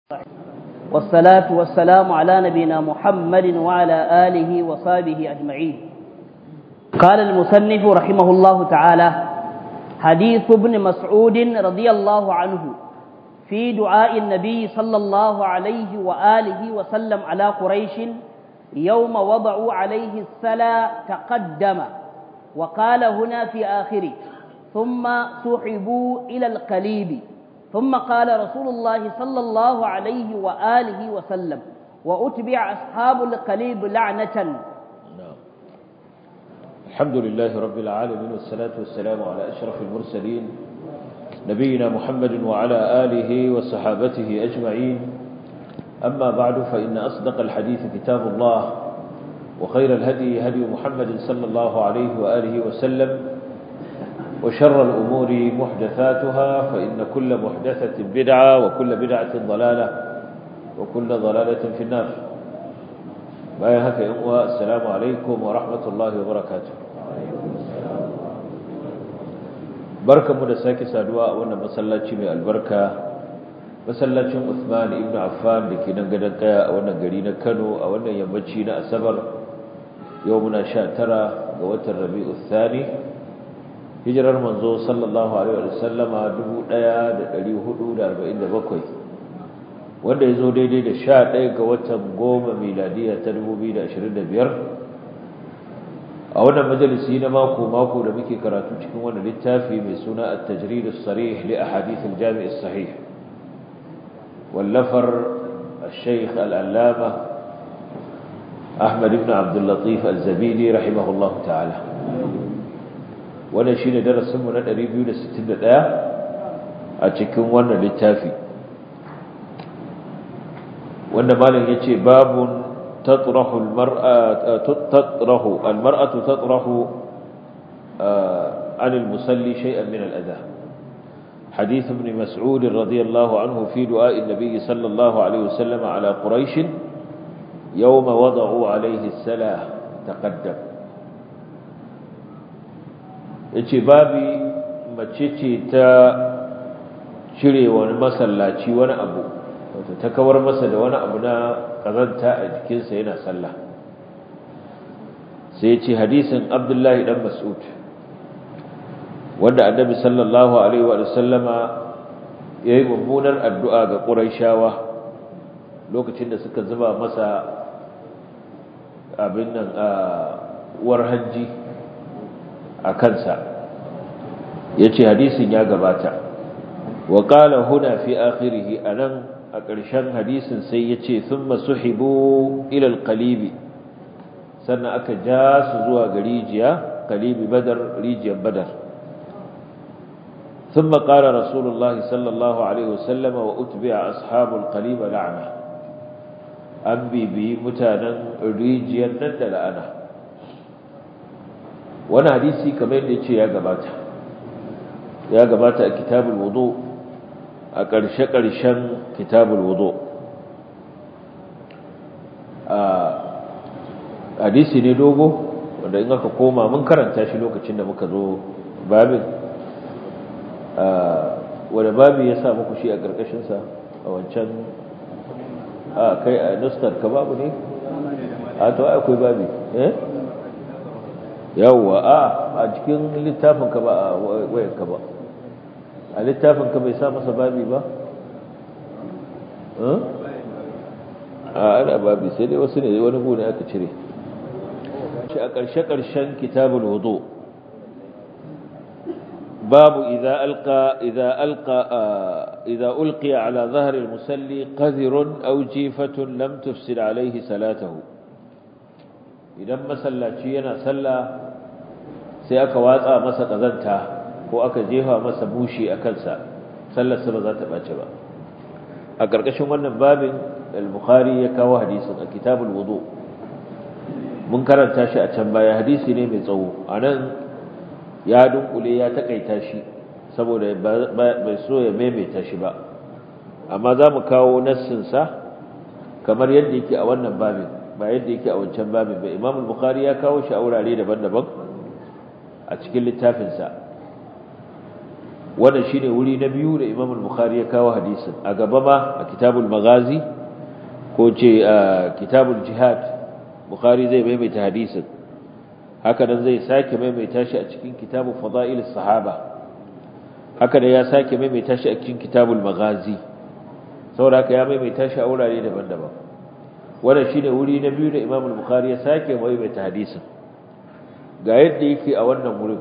والصلاة والسلام على نبينا محمد وعلى آله وصحبه أجمعين قال المصنف رحمه الله تعالى حديث ابن مسعود رضي الله عنه في دعاء النبي صلى الله عليه وآله وسلم على قريش يوم وضعوا عليه السلا تقدم وقال هنا في آخره ثم سحبوا إلى القليب ثم قال رسول الله صلى الله عليه وآله وسلم وأتبع أصحاب القليب لعنة نعم الحمد لله رب العالمين والصلاة والسلام على أشرف المرسلين نبينا محمد وعلى آله وصحابته أجمعين أما بعد فإن أصدق الحديث كتاب الله وخير الهدي هدي محمد صلى الله عليه وآله وسلم وشر الأمور محدثاتها فإن كل محدثة بدعة وكل بدعة ضلالة وكل ضلالة في النار بايا هكا يقوى السلام عليكم ورحمة الله وبركاته بركة مدساكي سادواء وانا مسلاتي من البركة masallacin Uthman ibn Affan da ke nan gadon kaya a wannan gari na Kano a wannan yammaci na Asabar yau muna 19 ga watan Rabiul Thani hijirar manzo sallallahu alaihi wa sallama 1447 wanda ya zo daidai da 11 ga watan goma miladiya ta 2025 a wannan majalisi na mako mako da muke karatu cikin wannan littafi mai suna at-tajrid as-sarih li ahadith al-jami' as-sahih واللفر الشيخ العلامة أحمد بن عبد اللطيف الزبيدي رحمه الله تعالى ونشين درس من الأريبيو لستين الآية أتكون وانا للتافي وانا مالا يتي باب تطرح المرأة تطرح المرأة تطرح عن المصلي شيئا من الأذى حديث ابن مسعود رضي الله عنه في دعاء النبي صلى الله عليه وسلم على قريش يوم وضعوا عليه السلاة تقدم yace babi mace ce ta cire wani masallaci wani abu wato ta kawar masa da wani abu na kazanta a jikinsa yana sallah sai yace hadisin Abdullahi dan Mas'ud wanda annabi sallallahu alaihi wa sallama yayi mummunar addu'a ga Qurayshawa lokacin da suka zuba masa abin nan a war hajji a kansa yace hadisin ya gabata wa qala huna fi akhirih anan a ƙarshen hadisin sai yace thumma suhibu ila alqalibi sannan aka ja su zuwa ga rijiya qalibi badar rijiyar badar ثم قال رسول الله صلى الله عليه وسلم وأتبع أصحاب القليب لعنة أنبي بي متانا ريجيا ندل أنا وانا حديثي كمان يتشي يا قباتا يا قباتا كتاب الوضوء أكرش كرشا كتاب الوضوء hadisi ne dogo wanda in aka koma mun karanta shi lokacin da muka zo babin wadda babu ya sa muku shi a ƙarƙashinsa a wancan a kai a nuskar ka babu ne a to akwai babi eh yawwa a a cikin littafin ka ba a wayan ka ba a littafin ka bai sa masa babi ba a ana babi sai dai wasu ne wani gune aka cire shi a ƙarshe-ƙarshen kitabul wudu باب إذا ألقى إذا ألقى إذا ألقي على ظهر المسلي قذر أو جيفة لم تفسد عليه صلاته إذا مسلا شينا سلا سيأك واتقى مسا قذنتا ko aka jefa masa bushi a kansa sallarsa ba za ta ɓace ba a ƙarƙashin wannan babin al-bukhari ya kawo hadisin a kitabul wudu mun karanta shi a can baya hadisi ne mai tsawo a nan ya dunkule ya takaita shi saboda bai so ya maimaita shi ba amma za mu kawo nassinsa kamar yadda yake a wannan babin ba yadda yake a wancan babin ba imam bukhari ya kawo shi a wurare daban-daban a cikin littafinsa wannan shine wuri na biyu da Imam al-Bukhari ya kawo hadisin a gaba ma a kitabul maghazi ko ce a kitabul jihad Bukhari zai maimaita hadisin haka nan zai sake maimaita shi a cikin kitabul fada'il sahaba haka nan ya sake maimaita shi a cikin kitabul maghazi saboda haka ya maimaita shi a wurare daban-daban wannan shine wuri na biyu da Imam al-Bukhari ya sake maimaita hadisin ga yadda yake a wannan wurin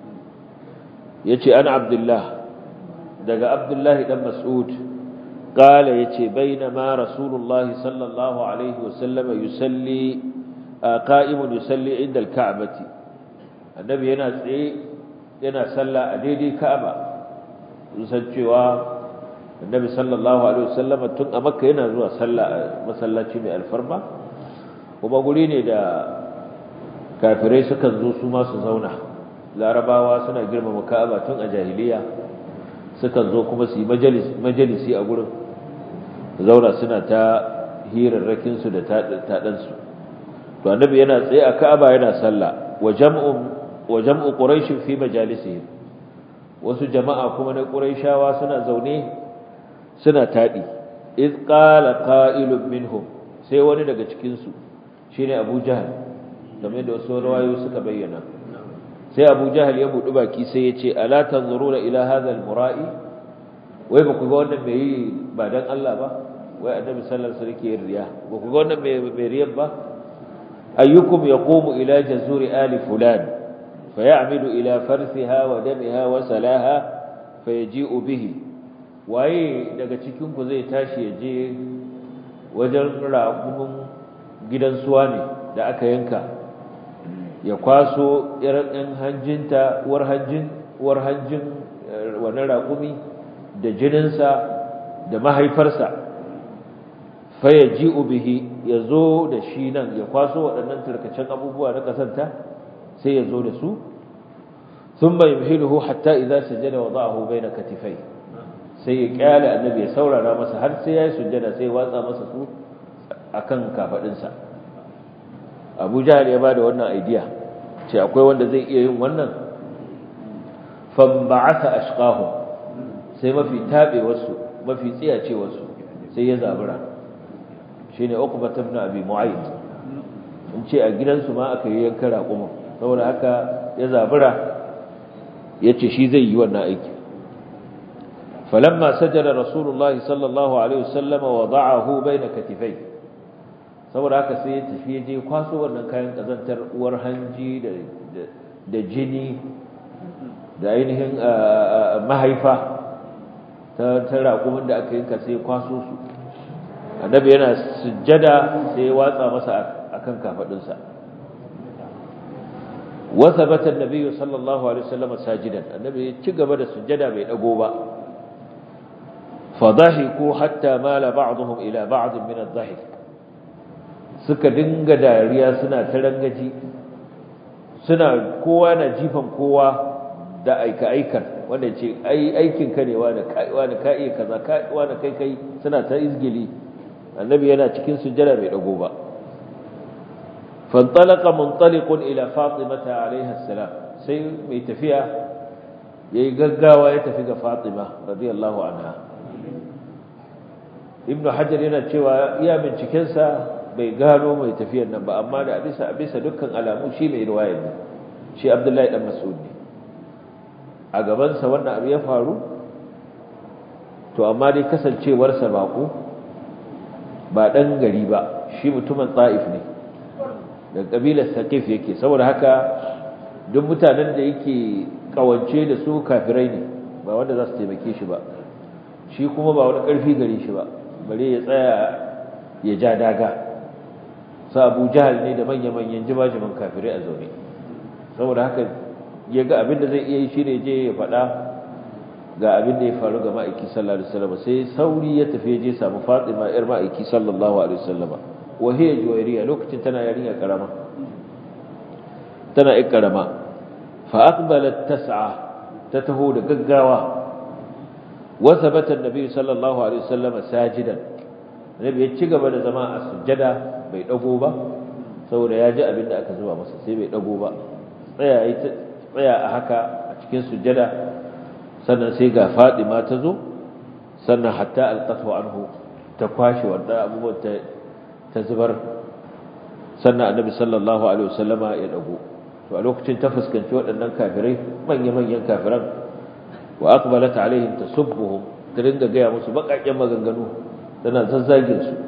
yace ana Abdullah daga Abdullah dan Mas'ud قال يتي بينما رسول الله صلى الله عليه وسلم يصلي قائم يصلي عند الكعبة النبي yana tsaye yana sallah a daidai Ka'aba san cewa annabi sallallahu alaihi wasallam tun a Makka yana zuwa sallah a masallaci mai alfarma kuma guri ne da kafirai sukan zo su ma su zauna larabawa suna girmama Ka'aba tun a jahiliya sukan zo kuma su yi majalisi a gurin zauna suna ta hirarrakinsu da taɗansu to annabi yana tsaye a ka'aba yana sallah wa jam'un wa jam'u quraish fi majalisihim wasu jama'a kuma na quraishawa suna zaune suna taɗi iz qala qa'ilun minhum sai wani daga cikin su shine Abu Jahl kamar da wasu rawayoyi suka bayyana sai Abu Jahl ya budu baki sai ya ce ala tanzuruna ila hadha al-mura'i wai ba ku ga wannan mai yi ba dan Allah ba wai annabi sallallahu alaihi wasallam ke riya ba ku ga wannan mai mai riya ba ayyukum yaqumu ila jazuri ali fulan fayamidu ila farsiha wa damiha wa salaha fayaji'u bihi waye daga cikin ku zai tashi ya je wajen raƙumin gidan suwa ne da aka yanka ya kwaso irin hanjinta uwar hanjin uwar hanjin wannan raƙumi da jininsa da mahaifarsa faya ji'u bihi ya zo da shi nan ya kwaso waɗannan tarkacen abubuwa na ƙasanta sai ya zo da su sun bai muhiluhu hatta idan sujjada wa za'ahu bai na katifai sai ya kyale annabi ya saurara masa har sai ya yi sujjada sai watsa masa su a kan kafaɗinsa abu jihar ya ba da wannan aidiya ce akwai wanda zai iya yin wannan famba'ata ashqahum sai mafi tabe wasu mafi tsiyace wasu sai ya zabura shine uqba ibn abi mu'ayd in ce a gidansu ma aka yi yanka raƙuma saboda haka ya zabura yace shi zai yi wannan aiki falamma sajada rasulullahi sallallahu alaihi wasallam wada'ahu baina katifai saboda haka sai ya tafi ya je kwaso wannan kayan kazantar uwar hanji da da jini da ainihin mahaifa ta raƙumin da aka yinka sai kwaso su annabi yana sujjada sai watsa masa akan kafadinsa wa thabata an-nabi sallallahu alaihi wasallam sajidan annabi ya ci gaba da sujjada bai dago ba fadahiku hatta mala ba'dhum ila ba'd min adh-dhahik suka dinga dariya suna tarangaji suna kowa na jifan kowa da aika aikar wanda ce ai aikin ka ne wanda kai wanda ka iya kaza ka wanda kai kai suna ta izgili annabi yana cikin sujjada bai dago ba fantalaqa muntaliqun ila fatimata alaiha salam sai mai tafiya yayi gaggawa ya tafi ga fatima radiyallahu anha ibnu hajar yana cewa iya binciken sa bai gano mai tafiyar nan ba amma da bisa bisa dukkan alamu shi mai riwaya ne shi abdullahi dan mas'ud ne a gabansa wannan abu ya faru to amma dai kasancewarsa baƙo ba ɗan gari ba shi mutumin ta'if ne da ƙabilar saƙif yake saboda haka duk mutanen da yake ƙawance da su kafirai ne ba wanda za su taimake shi ba shi kuma ba wani ƙarfi gare shi ba bare ya tsaya ya ja daga sa abu jahal ne da manya-manyan jimajiman kafirai a zaune saboda haka ya ga abin da zai iya yi shi ne je ya faɗa ga abin da ya faru ga ma'aiki sallallahu alaihi wasallam sai sauri ya tafi je samu Fatima yar ma'aiki sallallahu alaihi wasallam wa hiya juwayriya lokacin tana yarinya karama tana yar karama fa aqbalat tas'a ta taho da gaggawa wa thabata an-nabi sallallahu alaihi wasallam sajidan nabi ya ci gaba da zama a sujjada bai dago ba saboda ya ji abin da aka zuba masa sai bai dago ba tsaya tsaya a haka a cikin sujjada sannan sai ga Fatima ta zo sannan hatta alqatu anhu ta kwashe wannan abubuwan ta ta zubar sannan annabi sallallahu alaihi wasallama ya dago to a lokacin ta fuskanci waɗannan kafirai manya-manyan kafiran wa aqbalat alaihim tasubbuhum ta dinga gaya musu baƙaƙen maganganu tana zazzagin su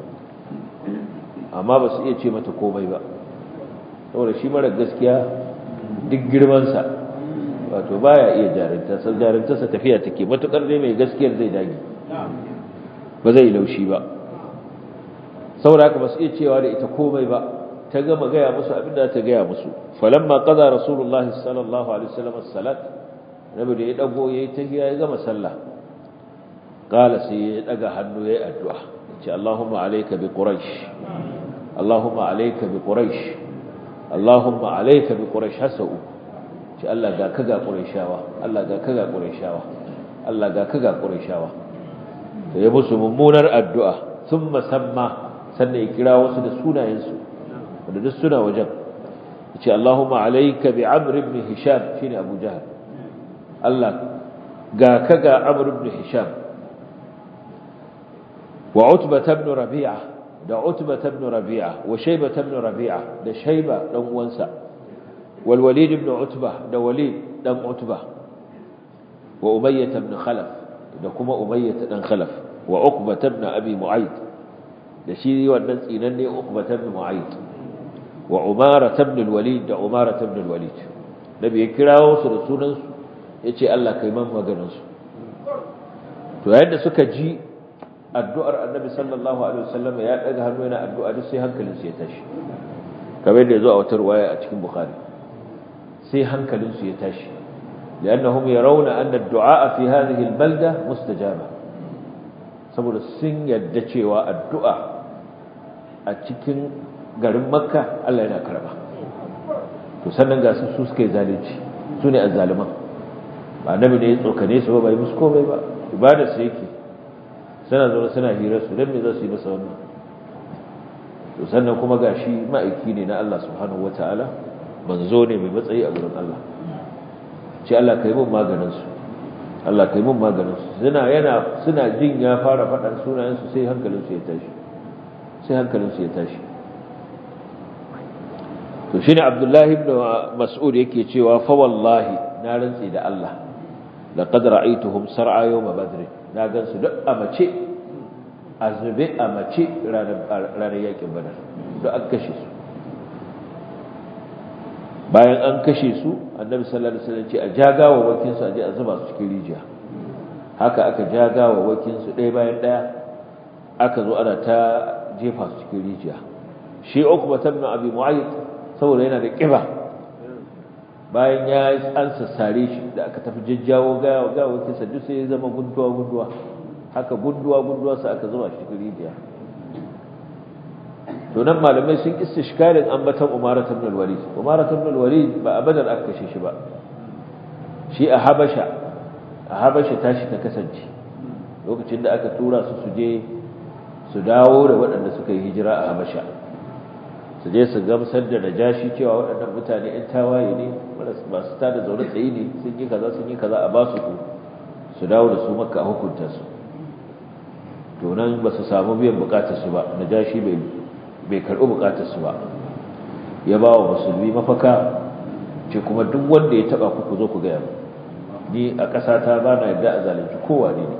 amma ba su iya ce mata komai ba saboda shi mara gaskiya duk girmansa wato baya iya jarinta sai jarintarsa tafiya take matukar dai mai gaskiyar zai dage ba zai laushi ba saboda haka ba su iya cewa da ita komai ba ta gama gaya musu abinda ta gaya musu falamma qada rasulullah sallallahu alaihi wasallam as-salat nabi da ya dago yayi tahiyya ya gama sallah qala sai ya daga hannu yayi addu'a ce Allahumma alayka bi quraish Allahumma alayka bi quraish Allahumma alayka bi quraish hasau ce Allah ga ka ga qurayshawa Allah ga ka ga qurayshawa Allah ga ka ga qurayshawa to ya musu mummunar addu'a thumma samma sannan ya kira wasu da sunayensu wanda duk suna wajen yace Allahumma alayka bi Amr ibn Hisham shine Abu Jahl Allah ga ka ga Amr ibn Hisham wa Utbah ibn Rabi'a da Utbah ibn Rabi'a wa Shaybah ibn Rabi'a da Shayba dan uwansa wal Walid ibn Utbah da Walid dan Utbah wa Umayyah ibn Khalaf da kuma Umayyah dan Khalaf wa Uqbah ibn Abi Mu'ayd da shi wannan tsinanne Uqbah ibn Mu'ayd wa Umara ibn al-Walid da Umara ibn al-Walid nabi ya kirawo su da sunan su yace Allah kai man maganar su to yayin da suka ji addu'ar Annabi sallallahu alaihi wasallam ya daga hannu yana addu'a duk sai hankalin su ya tashi kamar da yazo a wata riwaya a cikin Bukhari sai hankalin su ya tashi لأنهم يرون أن الدعاء في هذه البلدة مستجابة saboda sun yadda cewa addu'a a cikin garin makka Allah yana karba to sannan ga su suka yi zalunci su ne azzaliman ba nabi ne ya tsokane su ba bai musu komai ba ibada su yake suna zaune suna hirar su don me za su yi masa wannan to sannan kuma ga shi ma'aiki ne na Allah subhanahu wataala manzo ne mai matsayi a gurin Allah ce Allah kai mun maganin su Allah kai mun maganin su suna yana suna jin ya fara faɗan sunayen su sai hankalin su ya tashi sai hankalin su ya tashi to shine Abdullahi ibn Mas'ud yake cewa fa wallahi na rantsi da Allah laqad ra'aytuhum sar'a yawm badr na gansu duk a mace azube a mace ranar ranar yakin badar duk an kashe su bayan an kashe su annabi sallallahu alaihi wasallam ce a jagawa wakin su aje a zuba su cikin rijiya haka aka jagawa wakin su ɗaya bayan ɗaya aka zo ana ta jefa su cikin rijiya shi Uqba ibn Abi Mu'ayyid saboda yana da kiba bayan ya an sassare shi da aka tafi jajjawo ga ga wakin sa duk sai ya zama gunduwa gunduwa haka gunduwa gunduwa sa aka zuba shi cikin rijiya to nan malamai sun istishkarin ambatan Umara ibn al-Walid Umara ibn al-Walid ba abadan aka kashe shi ba shi a Habasha a Habasha tashi ta kasance lokacin da aka tura su su je su dawo da waɗanda suka yi hijira a Habasha su je su gamsar da Najashi cewa waɗannan mutane ɗan tawaye ne masu tada zaune tsaye ne sun yi kaza sun yi kaza a ba su su dawo da su Makka a hukunta su to nan ba su samu biyan bukatar su ba Najashi bai bai karɓi bukatarsu ba ya ba wa musulmi mafaka ce kuma duk wanda ya taɓa ku zo ku gaya ni a ƙasata ba na yadda a zalunci kowa ne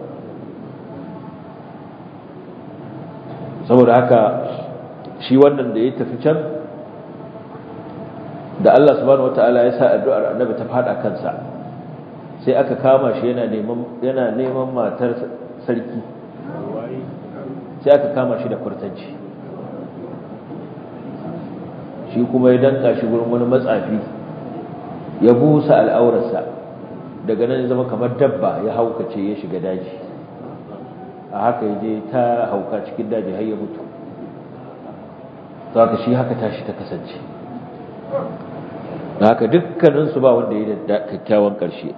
saboda haka shi wannan da ya tafi can da Allah subhanahu wata'ala ya sa addu'ar annabi ta fada kansa sai aka kama shi yana neman yana neman matar sarki sai aka kama shi da kurtanci shi kuma ya danka shi gurin wani matsafi ya busa al'aurarsa daga nan zama kamar dabba ya haukace ya shiga daji a haka ya je ta hauka cikin daji har ya mutu za ka shi haka tashi ta kasance da haka dukkaninsu ba wanda ya da kyakkyawan ƙarshe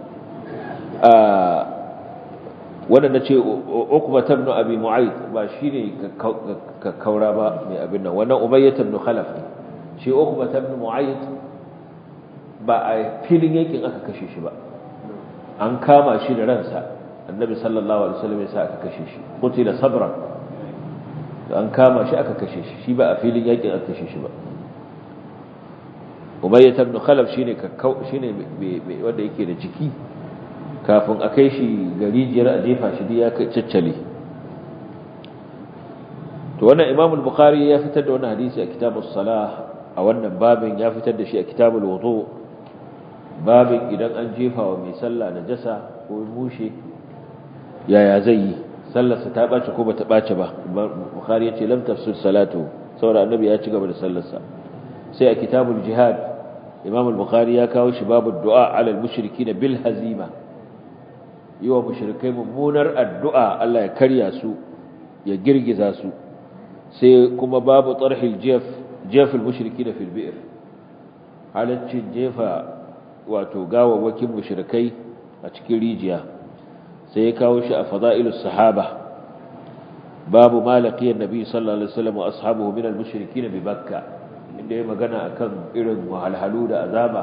wanda na ce ukuba tabnu abi mu'ayyid ba shi ne kakkaura ba mai abin nan wannan umayyat ibn khalaf ne shi Uqba ibn Mu'ayyid ba a filin yakin aka kashe shi ba an kama shi da ransa annabi sallallahu alaihi wasallam ya sa aka kashe shi qutila sabran an kama shi aka kashe shi shi ba a filin yakin aka kashe shi ba umayyah ibn khalaf shine kakkau shine wanda yake da jiki kafin a kai shi garijiyar a jefa shi ya caccale to wannan imam al-bukhari ya fitar da wannan hadisi a kitabus salah a wannan babin ya fitar da shi a kitabul wudu babin idan an jefa wa mai sallah najasa ko mushe yaya zai yi sallarsa ta bace ko bata bace ba bukhari ya ce lam tafsir salatu saboda annabi ya ci gaba da sallarsa sai a kitabul jihad imam al-bukhari ya kawo shi babu du'a ala al-mushrikin bil hazima yi wa mushrikai mummunar addu'a Allah ya karya su ya girgiza su sai kuma babu tsarhil jef jefil mushriki da filbi'ir halaccin jefa wato gawawwakin mushrikai a cikin rijiya sai ya kawo shi a fada'ilus sahaba babu malaqiyar nabi sallallahu alaihi wasallam wa ashabuhu min al-mushrikin bi bakka inda ya magana akan irin wahalhalu da azaba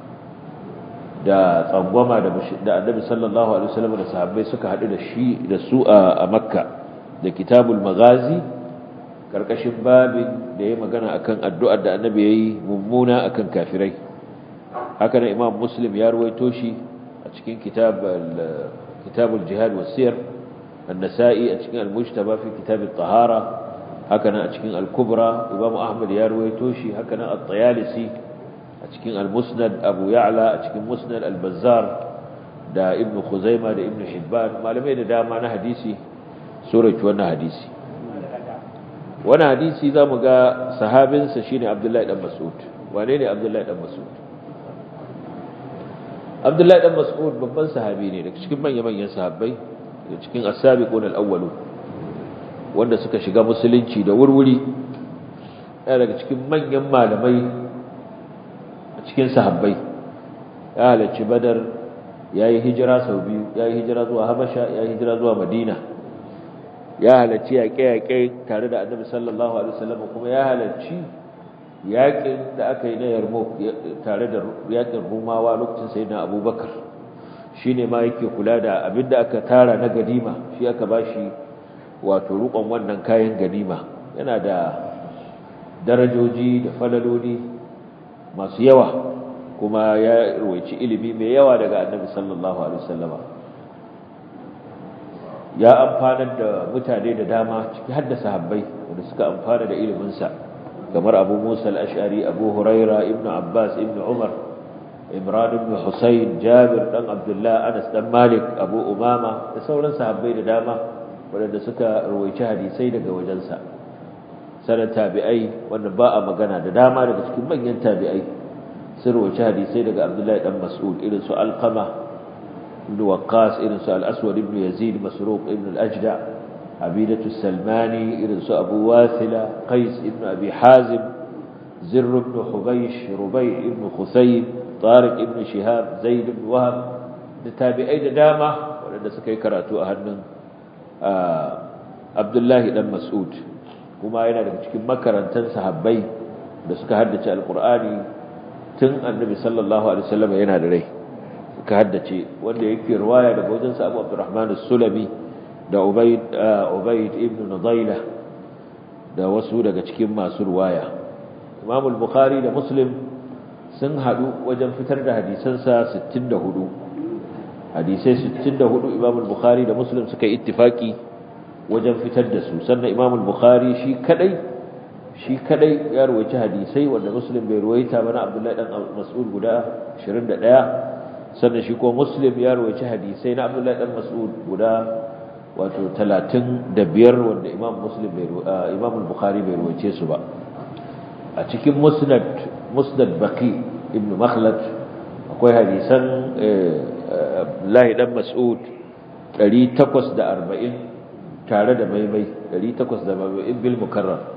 da tsangwama da annabi sallallahu alaihi wasallam da sahabbai suka hadu da shi da su a makka da kitabul magazi karkashin babin da ya magana akan addu'ar da annabi yayi mummuna akan kafirai haka nan imam muslim ya ruwaito shi a cikin kitab kitabul jihad was siyar an-nasa'i a cikin al-mujtaba fi kitab at-tahara haka nan a cikin al-kubra imam ahmad ya ruwaito shi haka nan at-tayalisi a cikin al-musnad abu ya'la a cikin musnad al-bazzar da ibn khuzaima da ibn hibban malamai da dama na hadisi suraki wannan hadisi wannan hadisi zamu ga sahabinsa shine abdullahi dan mas'ud wane ne abdullahi dan mas'ud abdullahi dan mas'ud babban sahabi ne daga cikin manyan manyan sahabbai daga cikin as-sabiqun al-awwalun wanda suka shiga musulunci da wurwuri daga cikin manyan malamai cikin sahabbai ya halarci badar ya yi hijira sau biyu ya yi hijira zuwa habasha ya yi hijira zuwa madina ya halarci yaƙe-yaƙe tare da annabi sallallahu alaihi wasallam kuma ya halarci yaƙin da aka yi na yarmouk tare da yaƙin rumawa lokacin sai na abubakar shi ne ma yake kula da abin da aka tara na ganima shi aka ba shi wato rukon wannan kayan ganima yana da darajoji da falaloli masu yawa kuma ya ruwaici ilimi mai yawa daga annabi sallallahu alaihi wasallama ya amfanar da mutane da dama ciki har da sahabbai wanda suka amfana da iliminsa kamar abu musa al-ash'ari abu huraira ibn abbas ibn umar imran ibn husayn jabir dan abdullah anas dan malik abu umama da sauran sahabbai da dama waɗanda suka ruwaici hadisai daga wajensa sanar tabi'ai wanda ba a magana da dama daga cikin manyan tabi'ai sun rawaci hadisai daga Abdullahi dan Mas'ud irin su Alqama ibn Waqqas irin su Al-Aswad ibn Yazid Masruq ibn Al-Ajda Abidatu Salmani irin su Abu Wasila Qais ibn Abi Hazim Zirr ibn Hubaysh Rubay ibn Khusayb Tariq ibn Shihab Zaid ibn Wahab da tabi'ai da dama waɗanda suka yi karatu a hannun Abdullahi dan Mas'ud kuma yana daga cikin makarantar sahabbai da suka haddace alkur'ani tun annabi sallallahu alaihi wasallam yana da rai suka haddace wanda yake riwaya daga wajen sa Abu Abdurrahman as-Sulami da Ubayd Ubayd ibn Nudayla da wasu daga cikin masu riwaya Imam al-Bukhari da Muslim sun hadu wajen fitar da hadisansa 64 hadisai 64 Imam al-Bukhari da Muslim suka yi ittifaki wajen fitar da su sannan imam al-bukhari shi kadai shi kadai ya ruwaici hadisai wanda muslim bai ruwaita ba na abdullahi dan mas'ud guda 21 sannan shi ko muslim ya ruwaici hadisai na abdullahi dan mas'ud guda wato 35 wanda imam muslim bai imam al-bukhari bai ruwaice su ba a cikin musnad musnad baqi ibn makhlad akwai hadisan abdullahi dan mas'ud 840 tare da maimai 870 bil mukarrar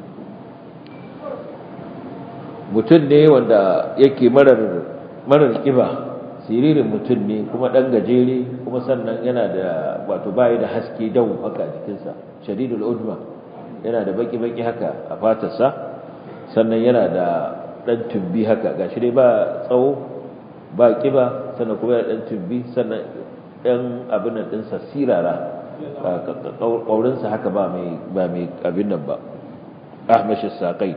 mutum ne wanda yake marar marar kiba siririn mutum ne kuma dan gajere kuma sannan yana da wato bai da haske dawo haka jikinsa shadidul udma yana da baki baki haka a fatarsa sannan yana da dan tumbi haka gashi dai ba tsawo ba kiba sannan kuma yana ɗan tumbi sannan ɗan abin nan ɗinsa sirara ƙaurinsa haka ba mai abin nan ba ahmashi saƙai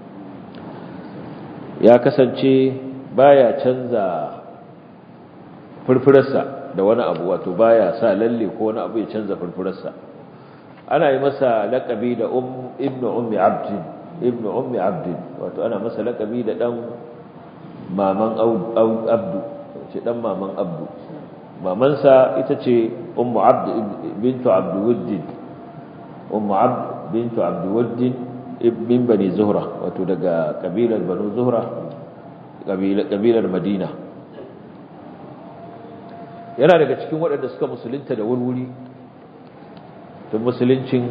ya kasance baya canza furfurarsa da wani abu wato baya sa lalle ko wani abu ya canza furfurarsa ana yi masa laƙabi da ibnu ummi abdin ibnu ummi abdin wato ana masa laƙabi da ɗan maman abdu ce ɗan maman abdu mamansa ita ce ummu abd bintu abd wuddin ummu abd bintu abd wuddin min bani zuhra wato daga kabilar banu zuhra kabilar madina yana daga cikin waɗanda suka musulunta da wurwuri tun musuluncin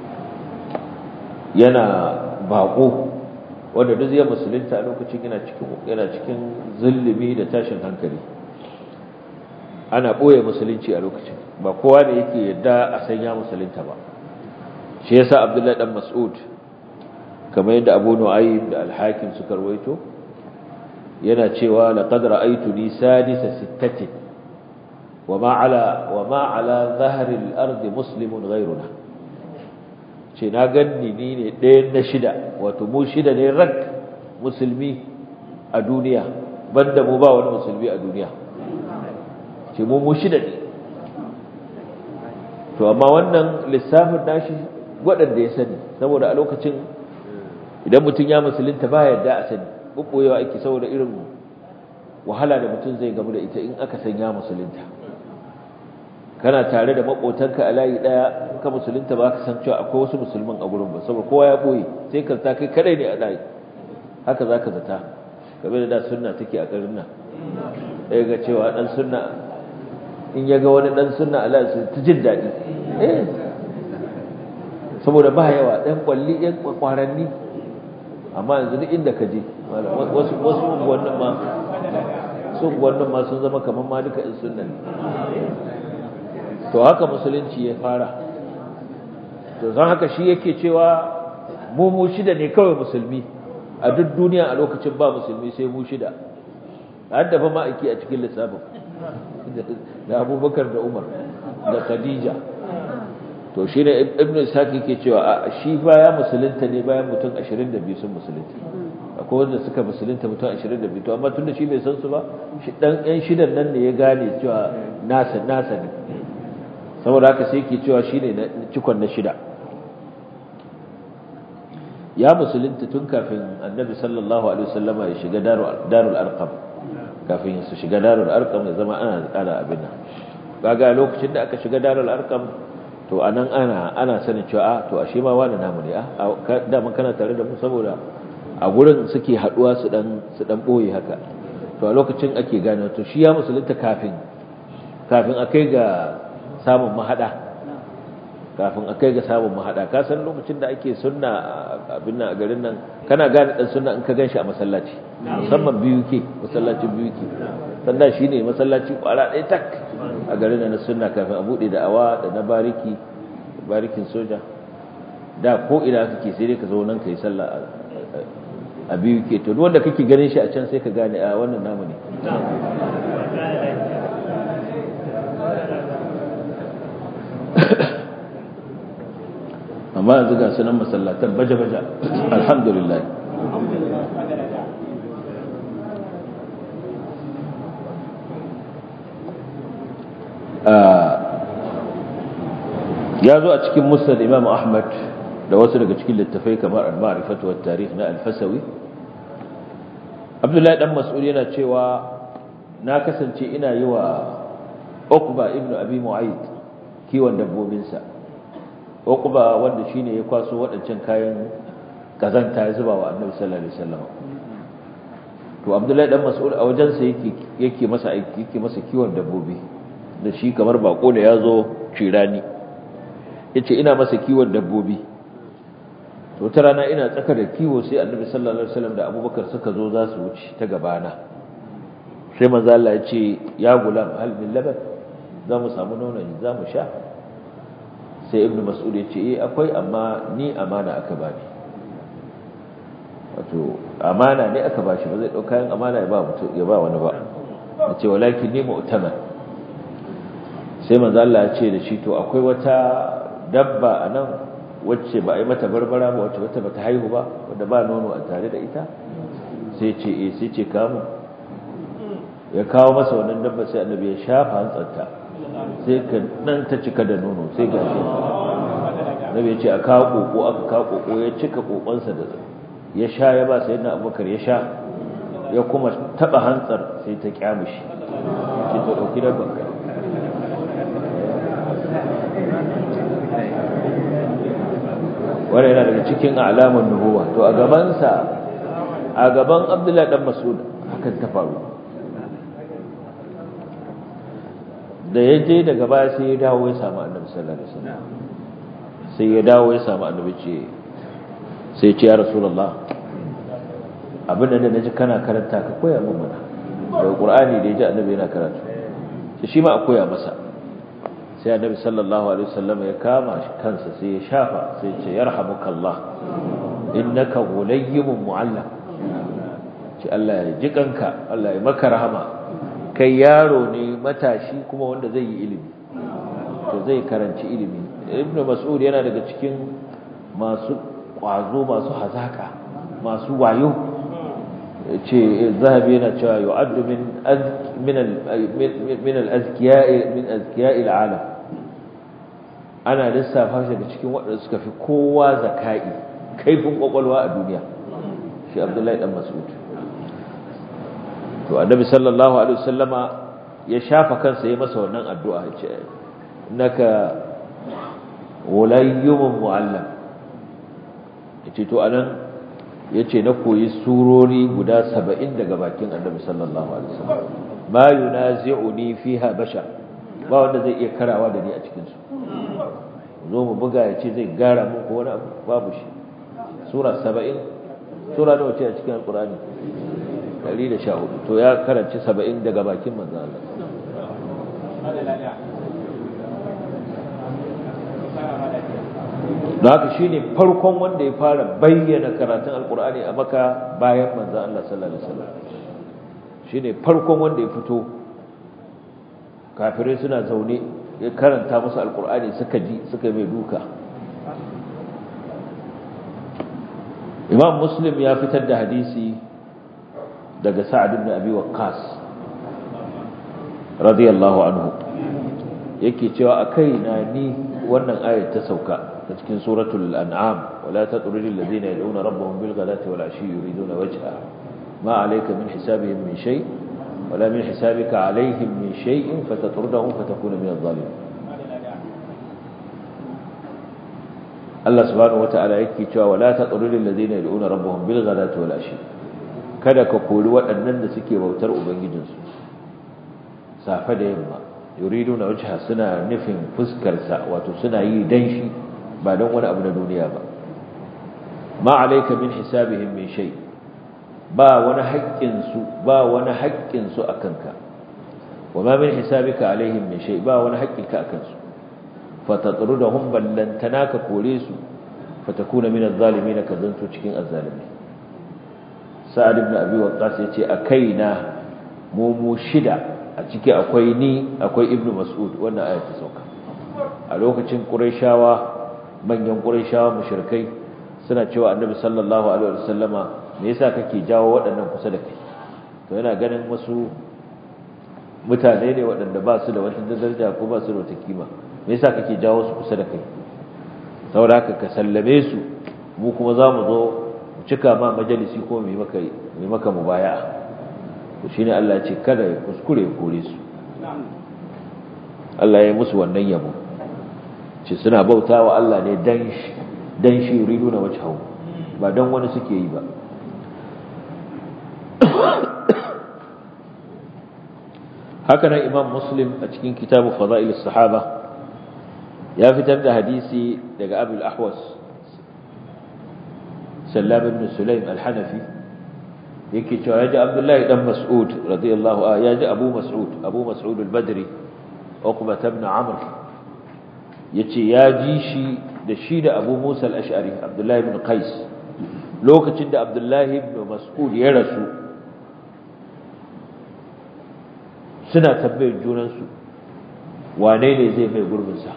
yana baƙo wanda duk zai musulunta a lokacin yana cikin yana cikin zulumi da tashin hankali ana ɓoye musulunci a lokacin ba kowa da yake yadda a sanya musulunta ba shi yasa abdullahi dan mas'ud kamar yadda abu nu'aym da al-hakim suka rawaito yana cewa laqad ra'aytuni sadisa sittatin wama ala wama ala dhahri al-ard muslimun ghayruna ce na ganni ni ne ɗayan na shida wato mu shida ne rak musulmi a duniya banda mu ba wani musulmi a duniya ce mu mu shida ne to amma wannan lissafin nashi waɗanda ya sani saboda a lokacin idan mutum ya musulunta ba yadda a sani ɓuɓɓoyewa ake saboda irin wahala da mutum zai gamu da ita in aka san ya musulunta kana tare da maƙotanka a layi ɗaya ka musulunta ba ka san cewa akwai wasu musulman a gurin ba saboda kowa ya ɓoye sai ka ta kai kadai ne a layi haka za ka zata game da da sunna take a garin nan ɗaya ga cewa ɗan sunna in ya ga wani ɗan sunna a layi ta jin daɗi saboda ba yawa ɗan ƙwalli ɗan ƙwaranni amma yanzu duk inda ka je wasu unguwannin ma su unguwannin ma sun zama kamar ma duka in sunna ne to haka musulunci ya fara to zan haka shi yake cewa mu mu shida ne kawai musulmi a duk duniya a lokacin ba musulmi sai mu shida har da fa ma'aiki a cikin lissafin da abubakar da umar da khadija to shi ne ibn ishaq yake cewa a shi baya musulunta ne bayan mutum 22 sun musulunta akwai wanda suka musulunta mutum 22 to amma tunda shi bai san su ba shi dan yan shidan nan ne ya gane cewa nasa nasa ne saboda haka sai yake cewa shine na cikon na shida ya musulunta tun kafin annabi sallallahu alaihi wasallama ya shiga darul arqam kafin su shiga darul arqam ya zama ana ana abin nan kaga lokacin da aka shiga darul arqam to anan ana ana sanin cewa a to ashe ma wani namu ne a da mun kana tare da mu saboda a gurin suke haduwa su dan su dan boye haka to a lokacin ake gane to shi ya musulunta kafin kafin akai ga samun mahada kafin akai ga samun mahada ka san lokacin da ake sunna abin nan a garin nan kana gane dan sunna in ka ganshi a masallaci musamman biyu ke masallacin biyu ke sannan shine masallaci kwara ɗaya tak a garin nan na sunna kafin a bude da awa da na bariki barikin soja da ko ina kake sai dai ka zo nan kai sallah a biyu ke to wanda kake ganin shi a can sai ka gane a wannan namu ne amma yanzu ga sunan masallatan baje-baje alhamdulillah ya zo a cikin musnad imam ahmad da wasu daga cikin littafai kamar al-ma'rifatu wat tarikh na al-fasawi abdullahi dan mas'ud yana cewa na kasance ina yi wa uqba ibnu abi mu'ayd kiwon dabbobinsa Uqba wanda shine ya kwaso waɗancan kayan kazanta ya zuba wa Annabi sallallahu alaihi wasallam to Abdullahi dan Mas'ud a wajen sa yake yake masa aiki yake masa kiwon dabbobi da shi kamar bako da yazo cirani yace ina masa kiwon dabbobi to ta rana ina tsaka da kiwo sai Annabi sallallahu alaihi wasallam da Abubakar suka zo za su wuce ta gabana sai manzo Allah ya ce ya gulam hal min laban za mu samu nono za mu sha sai ibnu mas'ud ya ce eh akwai amma ni amana aka bani wato amana ne aka bashi ba zai dauka yin amana ya ba mutum ya ba wani ba yace walakin ni mu'taman sai manzo Allah ya ce da shi to akwai wata dabba anan wacce ba a yi mata barbara ba wacce wata bata haihu ba wanda ba nono a tare da ita sai ce eh sai ce kamu ya kawo masa wannan dabba sai annabi ya shafa hantsarta sai ka nan ta cika da nono sai ga shi annabi ya ce a kawo koko aka kawo koko ya cika kokonsa da ya sha ya ba sayyidina abubakar ya sha ya kuma taba hantsar sai ta kyamushi ce to dauki dabban ka wannan yana daga cikin alamun nubuwa to a gabansa a gaban abdullahi dan masud hakan ta faru da ya je daga baya sai ya dawo ya samu annabi sallallahu alaihi wasallam sai ya dawo ya samu annabi ce sai ce ya rasulullah abin da naji kana karanta ka koya min mana daga qur'ani da ya ji annabi yana karatu sai shi ma a koya masa sai annabi sallallahu alaihi wasallam ya kama shi kansa sai ya shafa sai ya ce yarhamukallah innaka ghulayyun mu'allam ce Allah ya ji kanka Allah ya maka rahama kai yaro ne matashi kuma wanda zai yi ilimi to zai karanci ilimi ibnu mas'ud yana daga cikin masu kwazo masu hazaka masu wayo ce zahabi yana cewa yu'addu min min min al-azkiya min azkiya al-alam ana lissafa shi daga cikin waɗanda suka fi kowa zakai kaifin kwakwalwa a duniya shi abdullahi dan mas'ud to annabi sallallahu alaihi wasallama ya shafa kansa ya masa wannan addu'a ya ce innaka walayyumun muallam yace to anan yace na koyi surori guda 70 daga bakin annabi sallallahu alaihi wasallam ma yunazi'uni fiha bashar ba wanda zai iya karawa da ni a cikin su zo mu buga yace zai gara mun ko wani abu babu shi sura 70 sura nawa ce a cikin alqur'ani 114 to ya karanci 70 daga bakin manzo Allah da haka shine farkon wanda ya fara bayyana karatun alkur'ani a maka bayan manzo Allah sallallahu alaihi wasallam shine farkon wanda ya fito kafirai suna zaune ya karanta musu alkur'ani suka ji suka mai duka Imam Muslim ya fitar da hadisi daga Sa'ad ibn Abi Waqqas radiyallahu anhu yake cewa akai na ni wannan ayat ta sauka ta cikin suratul an'am wala tatrudil ladina yad'una rabbahum bil ghadati wal ashi yuriduna wajha ma alayka min hisabihim min shay wala min hisabika alayhim min shay'in fatatrudahum fatakuna min adh-dhalimin Allah subhanahu wata'ala yake cewa wala tatrudil ladina yad'una rabbahum bil ghadati wal ashi kada ka kori waɗannan da suke bautar ubangijinsu safe da yamma yuriduna wajha suna nufin fuskarsa wato suna yi dan shi ba don wani abu na duniya ba ma alayka min hisabihim min shay ba wani haƙƙin su ba wani haƙƙin su akanka wa ma min hisabika alaihim min shay ba wani haƙƙin ka akan su fatatrudahum ballantana ka kore su fatakuna min adh-dhalimin ka zanto cikin azzalimi sa'ad ibn abi waqqas yace akaina mu mu shida a ciki akwai ni akwai ibnu mas'ud wannan ayat ta sauka a lokacin qurayshawa manyan qurayshawa mushrikai suna cewa annabi sallallahu alaihi wasallama me yasa kake jawo waɗannan kusa da kai to yana ganin wasu mutane ne waɗanda ba su da wata daraja ko ba su da wata kima me yasa kake jawo su kusa da kai saboda haka ka sallame su mu kuma za mu zo mu cika ma majalisi ko mu yi maka mu yi maka mubaya'a to shine Allah ya ce kada ya kuskure ya kore su Allah ya yi musu wannan yabo ce suna bautawa Allah ne dan shi dan shi yuriduna wajhahu ba dan wani suke yi ba haka nan Imam Muslim a cikin kitabu Fada'il sahaba ya fitar da hadisi daga Abu al-Ahwas Sallam ibn Sulaim al-Hanafi yake cewa yaji Abdullahi dan Mas'ud radiyallahu anhu yaji Abu Mas'ud Abu Mas'ud al-Badri Uqbah ibn Amr yace ya ji shi da shi da Abu Musa al-Ash'ari Abdullahi ibn Qais lokacin da Abdullahi ibn Mas'ud ya rasu suna tambayar junansu wane ne zai mai gurbinsa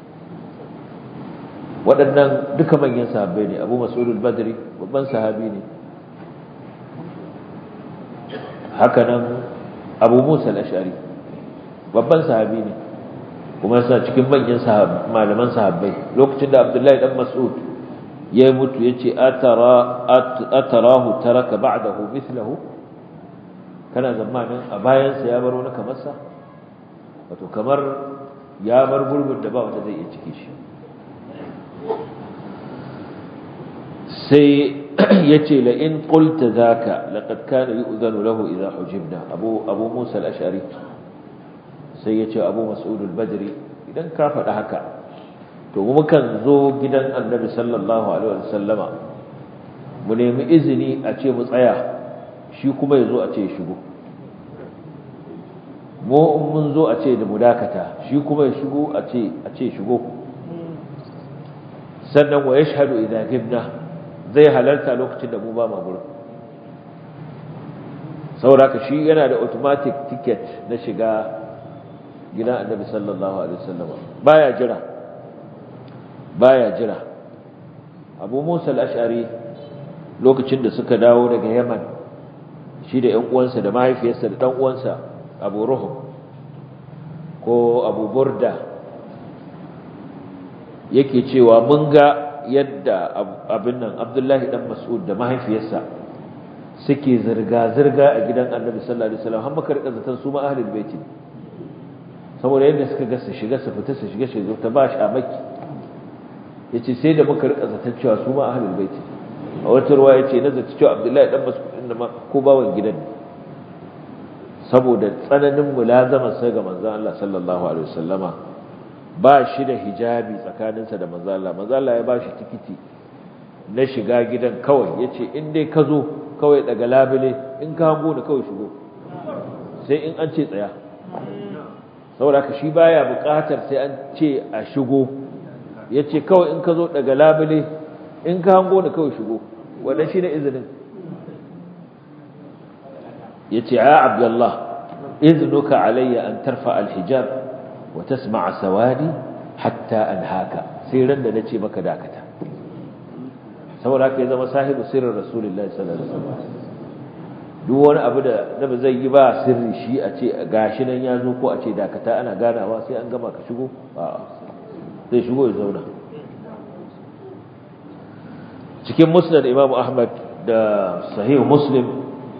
waɗannan duka manyan sahabbai ne abu mas'udul badri babban sahabi ne hakanan abu musa al-ash'ari babban sahabi ne kuma yasa cikin manyan malaman sahabbai lokacin da abdullahi dan mas'ud ya mutu yace atara atarahu taraka ba'dahu mithlahu kana zamanin a bayan sa ya bar wani kamar sa wato kamar ya bar gurbin da ba wanda zai iya cike shi sai yace la in qulta zaka laqad kana yu'zanu lahu idha hujibna abu abu musa al-ash'ari sai yace abu mas'ud al-badri idan ka faɗa haka to mukan zo gidan annabi sallallahu alaihi wasallama mu nemi izini a ce mu tsaya shi kuma yazo a ce ya shigo mu mun zo a ce da mu dakata shi kuma ya shigo a ce a ce shigo sannan wa yashhadu idza gibna zai halarta lokacin da mu ba ma gurin saboda shi yana da automatic ticket na shiga gidan annabi sallallahu alaihi wasallam baya jira baya jira abu musa al-ash'ari lokacin da suka dawo daga yaman shi da ƴan uwansa da mahaifiyarsa da dan uwansa abu ruhum ko abu burda yake cewa mun ga yadda abin nan abdullahi dan mas'ud da mahaifiyarsa suke zirga-zirga a gidan annabi sallallahu alaihi wasallam har muka rika zaton su ma ahlul baiti saboda yadda suka ga su shiga su fita su shiga shi ta ba shi a maki yace sai da muka rika zaton cewa su ma ahlul baiti a wata ruwa yace na zata cewa abdullahi dan mas'ud din ma ko bawan gidan saboda tsananin mulazama sai ga manzon Allah sallallahu alaihi wasallama ba shi da hijabi tsakaninsa da manzon Allah manzon Allah ya ba shi tikiti na shiga gidan kawai yace in dai ka zo kawai daga labule in ka hango ni kawai shigo sai in an ce tsaya saboda ka shi baya buƙatar sai an ce a shigo yace kawai in ka zo daga labule in ka hango ni kawai shigo wannan shine izinin yace ya abdullah iznuka alayya an tarfa alhijab wa tasma'a sawadi hatta anhaka sai ran da nace maka dakata saboda haka ya zama sahibu sirrin rasulullahi sallallahu alaihi wasallam duk wani abu da da ba zai yi ba sirri shi a ce gashi nan ya zo ko a ce dakata ana ganawa sai an gama ka shigo a'a zai shigo ya zauna cikin musnad imam ahmad da sahih muslim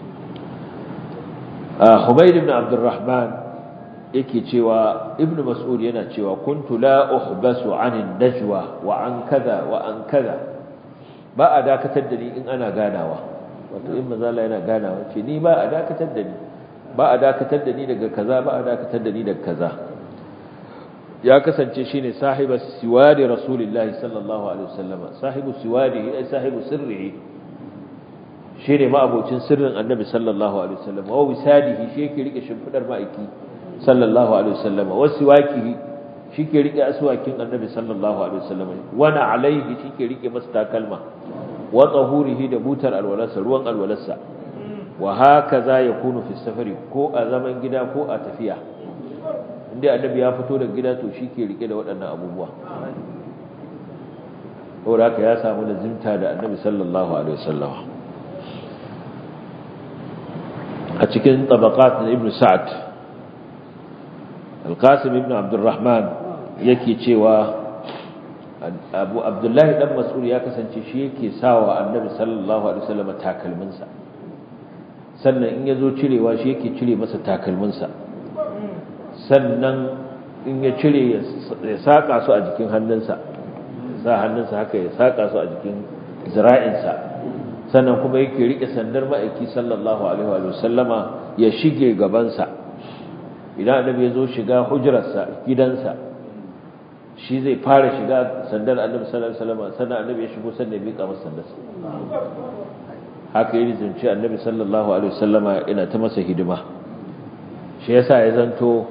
Humayd ibn Abdurrahman yake cewa Ibn Mas'ud yana cewa kuntu la uhbasu 'anil najwa wa an kaza wa an kaza ba a dakatar da ni in ana ganawa wato in manzo Allah yana ganawa ce ni ba a dakatar da ni ba a dakatar da ni daga kaza ba a dakatar da ni daga kaza ya kasance shine sahibu siwadi rasulillahi sallallahu alaihi wasallam sahibu siwadi ai sahibu sirrihi shi ne ma'abocin sirrin annabi sallallahu alaihi wasallam wa wisadihi shi yake rike shimfidar ma'aiki sallallahu alaihi wasallam wa siwakihi shi ke rike aswakin annabi sallallahu alaihi wasallam wa na alaihi shi ke rike masa takalma wa tahurihi da butar alwalarsa ruwan alwalarsa wa hakaza yakunu fi safari ko a zaman gida ko a tafiya inda annabi ya fito daga gida to shi ke rike da waɗannan abubuwa saboda haka ya samu lazimta da annabi sallallahu alaihi wasallam a cikin tabaqat na ibn sa'ad al-qasim ibn abdurrahman yake cewa abu abdullahi dan mas'ud ya kasance shi yake sawa annabi sallallahu alaihi wasallam takalminsa sannan in yazo cirewa shi yake cire masa takalminsa sannan in ya cire ya saka su a jikin hannunsa sa hannunsa haka ya saka su a jikin zira'insa sannan kuma yake rike sandar ma'aiki sallallahu alaihi wa sallama ya shige gabansa idan annabi ya zo shiga hujrarsa gidansa shi zai fara shiga sandar annabi sallallahu alaihi wasallam sannan annabi ya shigo sannan ya miƙa masa sandarsa haka yi zance annabi sallallahu alaihi wasallama ina ta masa hidima shi yasa ya zanto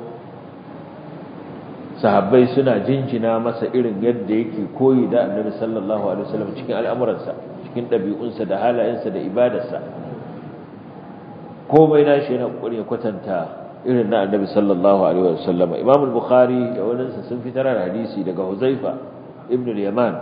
sahabbai suna jinjina masa irin yadda yake koyi da annabi sallallahu alaihi wasallam cikin al'amuransa cikin ɗabi'unsa da halayensa da ibadarsa komai nashi yana kokari ya kwatanta irin na annabi sallallahu alaihi wasallam imam al-bukhari da waninsa sun fitar da hadisi daga huzaifa ibn al-yaman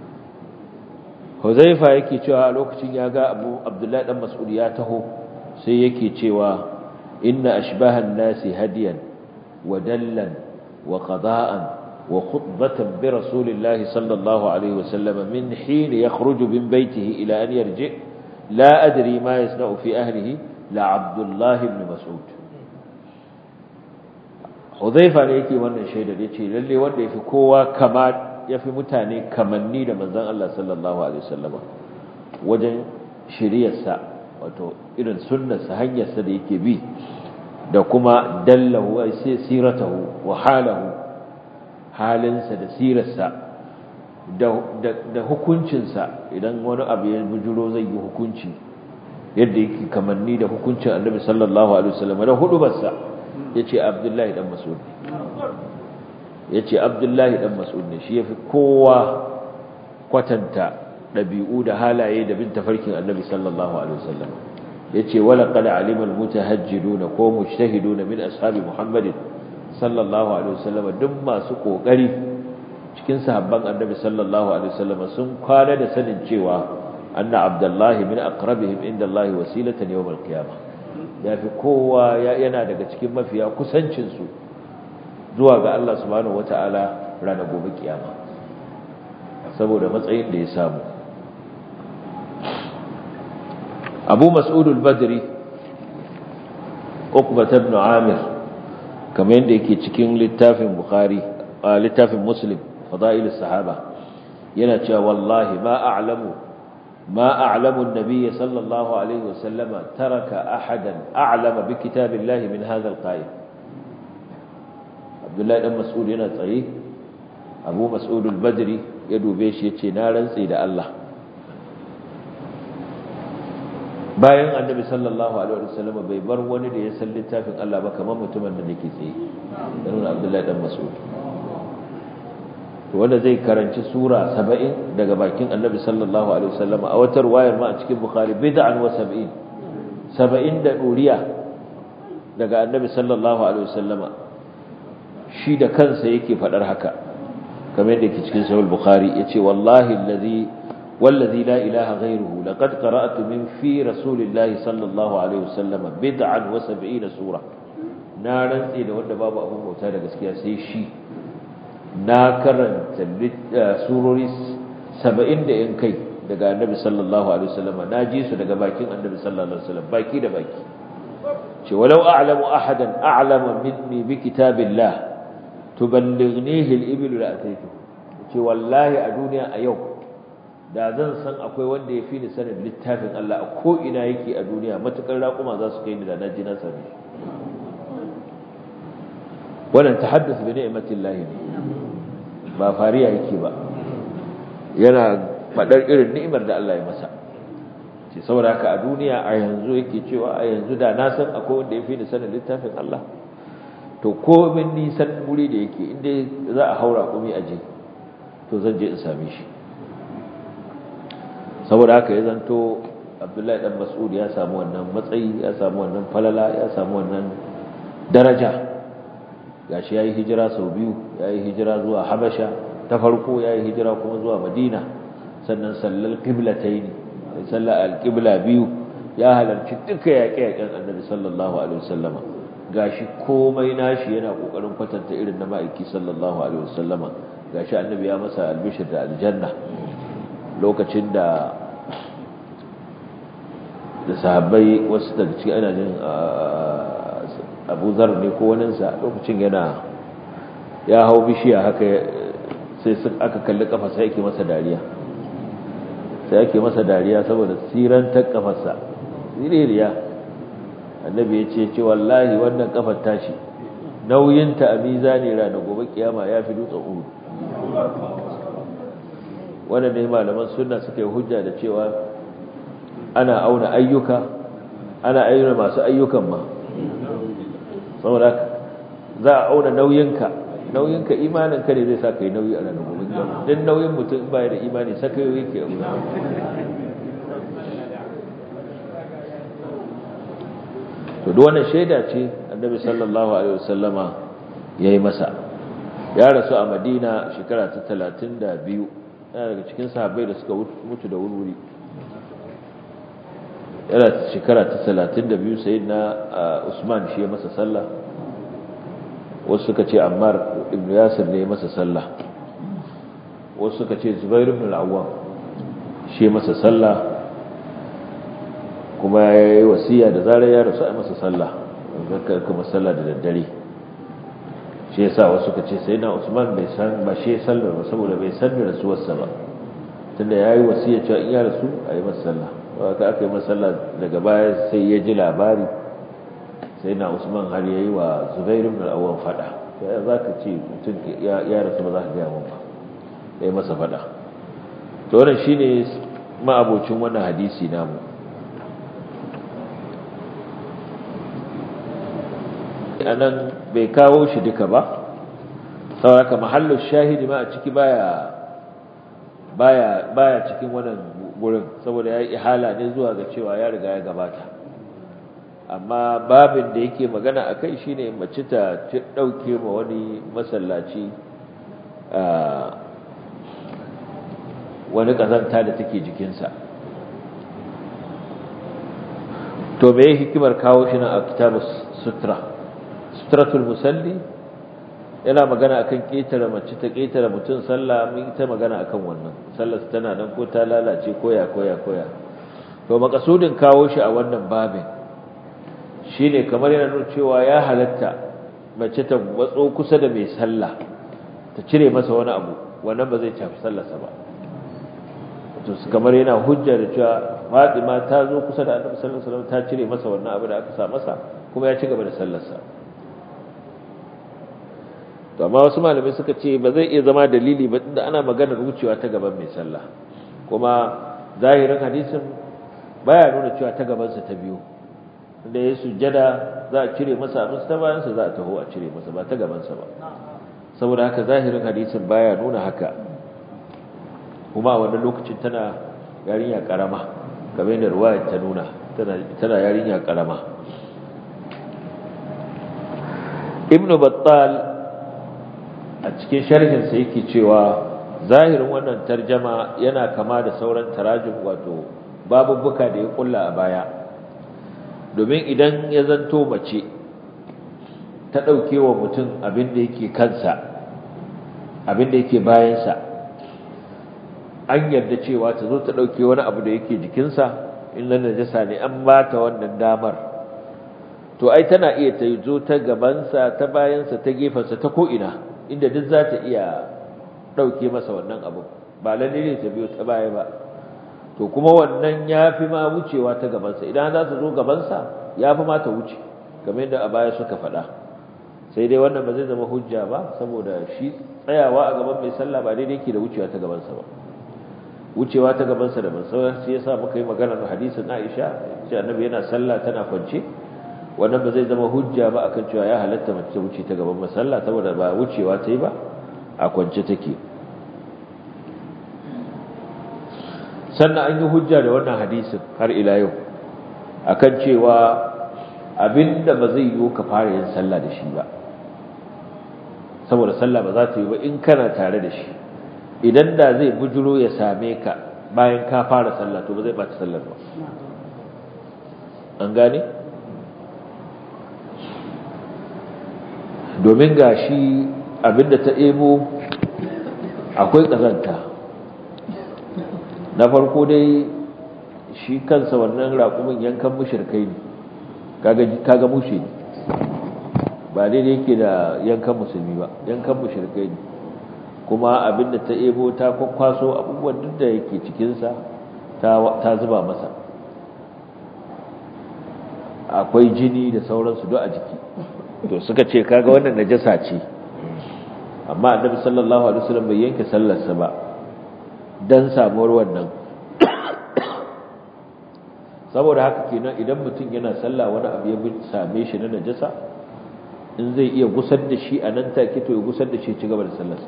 huzaifa yake cewa a lokacin ya ga abu abdullahi dan mas'ud ya taho sai yake cewa inna ashbahan nasi hadiyan wa dallan wa qada'an wa khutbatan bi rasulillahi sallallahu alaihi wasallam min hin yakhruju min baytihi ila an yarji la adri ma yasna'u fi ahlihi la abdullahi ibn mas'ud Huzaifa ne yake wannan shaidar yace lalle wanda yafi kowa kama yafi mutane kamanni da manzon Allah sallallahu alaihi wasallama wajen shiriyarsa wato irin sunnarsa hanyarsa da yake bi da kuma dallahu ay siratahu wa halahu halinsa da sirarsa da da hukuncinsa idan wani abu ya bujuro zai yi hukunci yadda yake kamanni da hukuncin Annabi sallallahu alaihi wasallama da hudubarsa ya ce abdullahi dan mas'ud ya ce abdullahi dan mas'ud ne shi ya fi kowa kwatanta ɗabi'u da halaye da bin tafarkin annabi sallallahu alaihi wasallam ya ce wala qad alima almutahajjiduna ko mujtahiduna min ashabi muhammadin sallallahu alaihi wasallam duk masu kokari cikin sahabban annabi sallallahu alaihi wasallam sun kwana da sanin cewa anna abdullahi min aqrabihim inda allahi wasilatan yawm alqiyamah ya fi kowa yana daga cikin mafiya kusancinsu zuwa ga Allah subhanahu wata'ala ranar gobe kiyama saboda matsayin da ya samu abu mas'udul badri uqbat ibn amir kamar yadda yake cikin littafin bukhari littafin muslim fada'ilus sahaba yana cewa wallahi ma a'lamu ما أعلم النبي صلى الله عليه وسلم ترك أحدا أعلم بكتاب الله من هذا القائم عبد الله بن مسعود هنا صحيح أبو مسعود البدري يدو بيش يتي نارا سيد الله bayan annabi sallallahu alaihi wasallam bai bar wani da ya san littafin Allah ba kamar mutumin da nake tsaye dan Abdullahi dan Mas'ud wanda zai karanci sura 70 daga bakin annabi sallallahu alaihi wasallam a watar wayar ma a cikin bukhari bid'an wa 70 70 da duriya daga annabi sallallahu alaihi wasallama shi da kansa yake fadar haka kamar yadda yake cikin sahih bukhari yace wallahi allazi wallazi la ilaha ghayruhu laqad qara'tu min fi rasulillahi sallallahu alaihi wasallama bid'an wa 70 sura na rantsi da wanda babu abun bauta da gaskiya sai shi na karanta surori saba'in da yan kai daga annabi sallallahu alaihi wasallam na ji su daga bakin annabi sallallahu alaihi wasallam baki da baki ce walau a'lamu ahadan a'lama minni bi kitabillah tuballighnihi al-iblu la ataitu ce wallahi a duniya a yau da zan san akwai wanda ya fi ni sanin littafin Allah a ko ina yake a duniya matukar raƙuma za su kai ni da na ji na sani wannan tahaddus bi ni'matillahi ne ba fariya yake ba yana fadar irin ni'imar da Allah ya masa ce saboda haka a duniya a yanzu yake cewa a yanzu da na san akwai wanda ya fi ni sanin littafin Allah to ko min nisan guri da yake inda za a haura kumi aje to zan je in same shi saboda haka ya zanto Abdullahi dan Mas'ud ya samu wannan matsayi ya samu wannan falala ya samu wannan daraja gashi yayi hijira sau biyu yayi hijira zuwa Habasha ta farko yayi hijira kuma zuwa Madina sannan sallal qiblatayn salla alqibla biyu ya halarci duka yaƙe-yaƙen Annabi sallallahu alaihi wasallama gashi komai nashi yana kokarin kwatanta irin na ma'aiki sallallahu alaihi wasallama gashi Annabi ya masa albishir da aljanna lokacin da da sahabbai wasu daga cikin ana jin abu zar ne ko waninsa lokacin yana ya hau bishiya haka sai sun aka kalli kafa sai ake masa dariya sai ake masa dariya saboda sirantar kafarsa siririya annabi ya ce ce wallahi wannan kafar tashi nauyinta a mizani rana gobe kiyama ya fi dutsen uhu wannan ne malaman sunna suka yi hujja da cewa ana auna ayyuka ana ayyuna masu ayyukan ma saboda za a auna nauyinka nauyinka imaninka ne zai sa ka yi nauyi a ranar gobe don nauyin mutum baya da imani saka yau yake abu to da wannan shaida ce annabi sallallahu alaihi wasallama yayi masa ya rasu a madina shekara ta 32 yana daga cikin sahabbai da suka mutu da wurwuri yana shekara ta 32 sayyidina usman shi ya masa sallah wasu suka ce ammar ibn yasir ne ya masa sallah wasu suka ce zubair ibn al-awwam shi masa sallah kuma ya yi wasiya da zarar ya rasu a masa sallah kuma sallah da daddare shi yasa wasu suka ce sai na usman bai san ba shi sallar ba saboda bai san da rasuwarsa ba tunda ya yi wasiya cewa in ya rasu a yi masa sallah ka aka yi masa sallah daga baya sai ya ji labari sai na usman har ya yi wa zubairu ibn al-awwam fada ya za ka ce mutum ya rasu ba za ka gaya mun ba ya yi masa fada to wannan shine ma'abocin wannan hadisi namu anan bai kawo shi duka ba saboda mahallu shahidi ma a ciki baya baya baya cikin wannan gurin saboda yayi ihala ne zuwa ga cewa ya riga ya gabata amma babin da yake magana akai shine mace ta dauke ma wani masallaci wani kazanta da take jikinsa to me hikimar kawo shi na a kitabus sutra sutratul musalli yana magana akan ketare mace ta ketare mutum sallah mun ta magana akan wannan sallar tana nan ko ta lalace koya koya koya to makasudin kawo shi a wannan babin shine kamar yana nuna cewa ya halatta mace ta watso kusa da mai sallah ta cire masa wani abu wannan ba zai tafi sallarsa ba to kamar yana hujja da cewa Fatima ta zo kusa da Annabi sallallahu alaihi wasallam ta cire masa wannan abu da aka sa masa kuma ya ci gaba da sallarsa to amma wasu malamai suka ce ba zai iya zama dalili ba tunda ana maganar wucewa ta gaban mai sallah kuma zahirin hadisin baya nuna cewa ta gabansa ta biyu da ya sujjada za a cire masa abin ta bayansa za a taho a cire masa ba ta gabansa ba saboda haka zahirin hadisin baya nuna haka kuma a wannan lokacin tana yarinya karama kamar yadda ruwayar ta nuna tana yarinya karama ibnu battal a cikin sharhinsa yake cewa zahirin wannan tarjama yana kama da sauran tarajum wato babubbuka da ya kulla a baya domin idan ya zanto mace ta ɗauke wa mutum abin da yake kansa abin da yake bayansa an yarda cewa ta zo ta ɗauke wani abu da yake jikinsa in na najasa ne an ba ta wannan damar to ai tana iya ta zo ta gabansa ta bayansa ta gefensa ta ko'ina inda duk za ta iya ɗauke masa wannan abu ba lalle ne ta biyo ta baya ba to kuma wannan ya fi ma wucewa ta gabansa idan za ta zo gabansa ya fi ma ta wuce kamar yadda a baya suka faɗa sai dai wannan ba zai zama hujja ba saboda shi tsayawa a gaban mai sallah ba daidai ke da wucewa ta gabansa ba wucewa ta gabansa da ban sauran sai yasa muka yi magana da hadisin Aisha ce annabi yana sallah tana kwance wannan ba zai zama hujja ba akan cewa ya halatta mace wuce ta gaban masalla saboda ba wucewa ta yi ba a kwance take sannan an yi hujja da wannan hadisin har ila yau akan cewa abinda ba zai yiwu ka fara yin sallah da shi ba saboda sallah ba za ta yi ba in kana tare da shi idan da zai bujuro ya same ka bayan ka fara sallah to ba zai ɓaci sallar ba an gane domin ga shi abinda ta ebo akwai ƙazanta na farko dai shi kansa wannan raƙumin yankan mushirkai ne kaga mushe ne ba daidai yake da yankan musulmi ba yankan mushirkai ne kuma abinda ta ebo ta kwakwaso abubuwan duk da yake cikinsa ta zuba masa akwai jini da sauransu duk a jiki to suka ce kaga wannan najasa ce amma annabi sallallahu alaihi wasallam bai yanke sallarsa ba dan samuwar wannan saboda haka kenan idan mutum yana sallah wani abu ya same shi na najasa in zai iya gusar da shi a nan take to ya gusar da shi ci gaba da sallarsa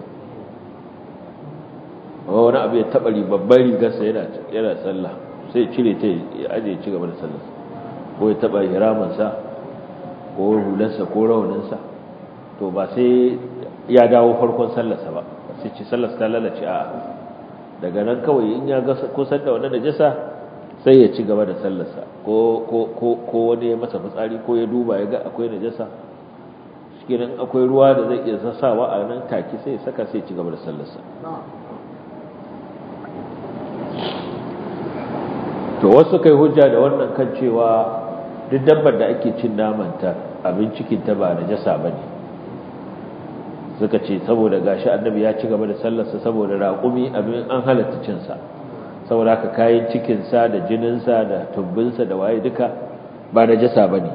wani abu ya taɓa babban rigarsa yana sallah sai cire ta ya aje ci gaba da sallarsa ko ya taɓa hiramansa ko hularsa ko rawaninsa to ba sai ya dawo farkon sallarsa ba sai ce sallarsa ta lalace a daga nan kawai in ya ga kusan da wannan najasa sai ya ci gaba da sallarsa ko ko wani ya masa fitsari ko ya duba ya ga akwai najasa cikin akwai ruwa da zai iya sassawa a nan take sai ya saka sai ya ci gaba da sallarsa to wasu kai hujja da wannan kan cewa duk dabbar da ake cin namanta abin cikinta ba najasa ba ne suka ce saboda gashi annabi ya ci gaba da sallarsa saboda raƙumi abin an halatta cinsa saboda haka kayan cikinsa da jininsa da tumbinsa da waye duka ba najasa ba ne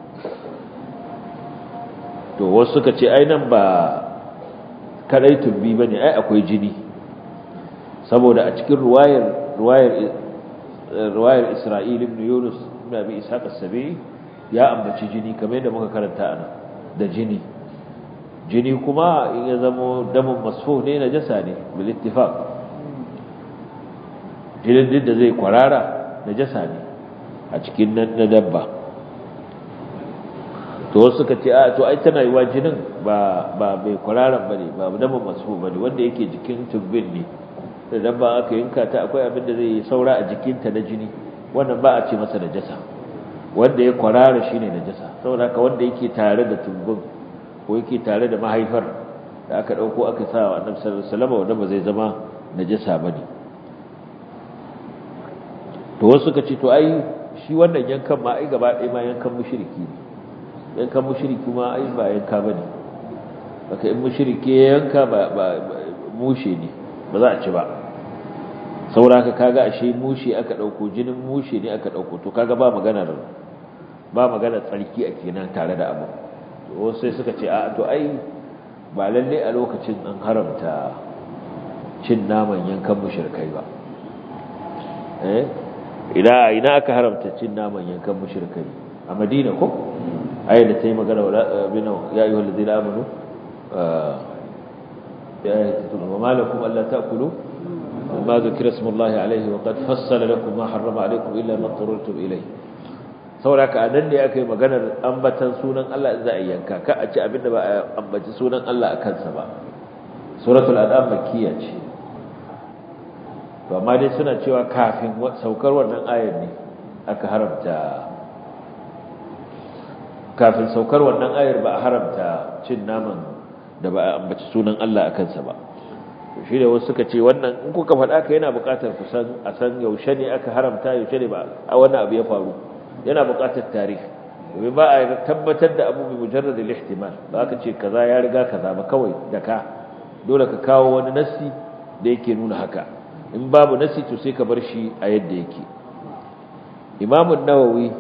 to wasu suka ce ai nan ba kadai tumbi ba ne ai akwai jini saboda a cikin ruwayar ruwayar ruwayar Isra'il ibn Yunus ibn Abi Ishaq as-Sabi'i ya ambaci jini kamar yadda muka karanta ana da jini jini kuma in ya zamo damun masfuh ne najasa ne bil ittifaq jinin din da zai kwarara najasa ne a cikin nan na dabba to wasu suka ce a to ai tana yiwa jinin ba ba bai kwararan bane ba damun masfuh bane wanda yake jikin tubbin ne da dabba aka yanka ta akwai abin da zai saura a jikinta na jini wannan ba a ce masa najasa wanda ya kwarara shine najasa saboda haka wanda yake tare da tumbin ko yake tare da mahaifar da aka dauko aka sa wa annabi sallallahu alaihi wasallam wanda ba zai zama najasa bane to wasu suka ce to ai shi wannan yankan ma ai gaba ɗaya ma yankan mushriki ne yankan mushriki ma ai ba yanka bane baka in mushriki yanka ba mushe ne ba za a ci ba sauraka kaga ashe mushe aka dauko jinin mushe ne aka dauko to kaga ba maganar ba maganar tsarki a kenan tare da abu to sai suka ce a to ai ba lalle a lokacin an haramta cin naman yankan mushrikai ba eh ina ina aka haramta cin naman yankan mushrikai a Madina ko ayi da tayi magana wala bina ya ayyuhal ladina amanu ya ayyuhal wa malakum alla ta'kulu ما ذكر اسم الله عليه وقد فصل لكم ما حرم عليكم إلا ما اضطررتم إليه sauraka anan ne aka yi maganar ambatan sunan Allah in za a yanka ka a ci abinda ba a ambaci sunan Allah a kansa ba suratul an'am makkiya ce to amma dai suna cewa kafin saukar wannan ayar ne aka haramta kafin saukar wannan ayar ba a haramta cin naman da ba a ambaci sunan Allah a kansa ba shi da wasu suka ce wannan in kuka faɗa ka yana buƙatar ku san a san yaushe ne aka haramta yaushe ne ba a wannan abu ya faru yana buƙatar tarihi domin ba a tabbatar da abu mai mujarrad al-ihtimal ba ka ce kaza ya riga kaza ba kawai da ka dole ka kawo wani nassi da yake nuna haka in babu nassi to sai ka bar shi a yadda yake Imam an-Nawawi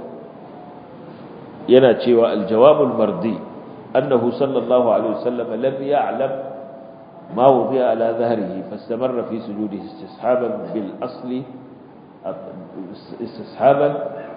yana cewa al-jawab al-mardi annahu sallallahu alaihi wasallam lam ya'lam ما وضع على ظهره فاستمر في سجوده استصحابا بالأصل استصحابا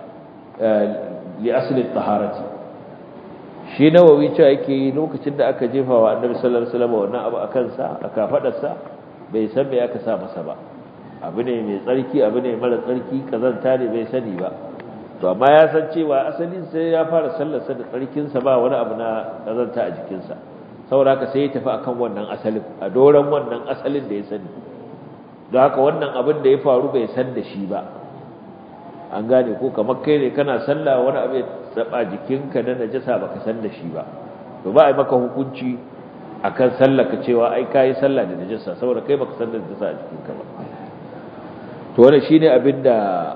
لأصل الطهارة shi nawawi cewa yake lokacin da aka jefa wa annabi sallallahu alaihi wasallam wannan abu akan sa aka fadarsa bai san me aka sa masa ba abu ne mai tsarki abu ne mara tsarki kazanta ne bai sani ba to amma ya san cewa asalin sai ya fara sallar sa da tsarkin sa ba wani abu na kazanta a jikin sa saboda haka sai ya tafi akan wannan asalin a doran wannan asalin da ya sani don haka wannan abin da ya faru bai san da shi ba an gane ko kamar kai ne kana sallah wani abu ya taba jikinka na najasa baka san da shi ba to ba a yi maka hukunci akan sallah ka cewa ai kai sallah da najasa saboda kai baka san da najasa a jikinka ba to wannan shine abinda